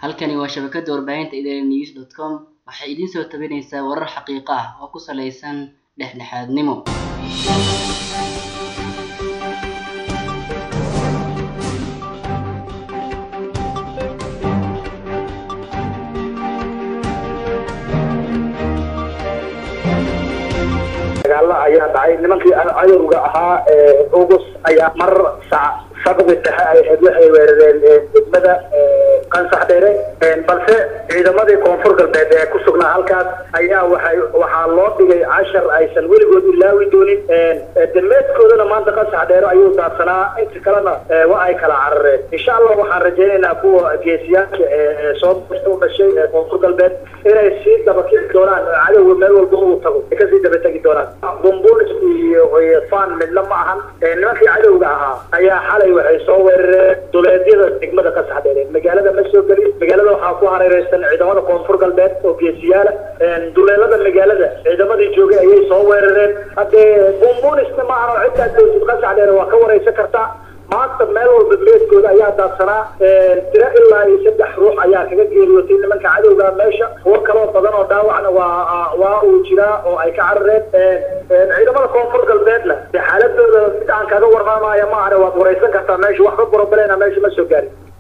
halkani waa shabakada warbaahinta idn news dot com waxay idiin soo tabinaysaa warar xaqiiqo ah oo ku saleysan dhexdhexaadnimo dagaalo ayaa dhacay nimankii cadowga ahaa august ayaa mar sabqi dhexe ay ahayd waxay weerareen degmada qansax dheere balse ciidamadii koonfur galbeed ee ku sugnaa halkaas ayaa waxay waxaa loo dhigay cashar aysan weligood ilaawi doonin dameedkoodana maanta qansax dheere ayuu daadsanaa inta kalena waa ay kala carareen insha allah waxaan rajaynaynaa kuwa geesiyaasha ee soo u dhashay ee koonfur galbeed inay sii dabakici doonaan cadowga meel walba uu tago ay kasii dabategi doonaan bumbulis iyo fan midna ma ahan nimankii cadowga ahaa ayaa xalay waxay soo weerareen duleedyada degmada qasaxdheere magaalada ma soo gelin magaalada waxaa ku hareereysan ciidamada koonfur galbeed oo geesiyaala duleelada magaalada ciidamadii joogay ayay soo weerareen haddee bumbulisna ma ahan oo ciddaa dowlad qasaxdheere waa ka wareysan kartaa maanta meel walba meedkooda ayaa daadsanaa tiro ilaa iyo saddex ruux ayaa kaga geeriyootay nimanka cadowga meesha kuwo kaloo badan oo dhaawacna waa waa uu jiraa oo ay ka carareen ciidamada koonfur galbeedna xaaladooda mid aan kaga warmaamaya ma ahane waad wareysan kartaa meesha waxba borobalena meesha ma soo gaarin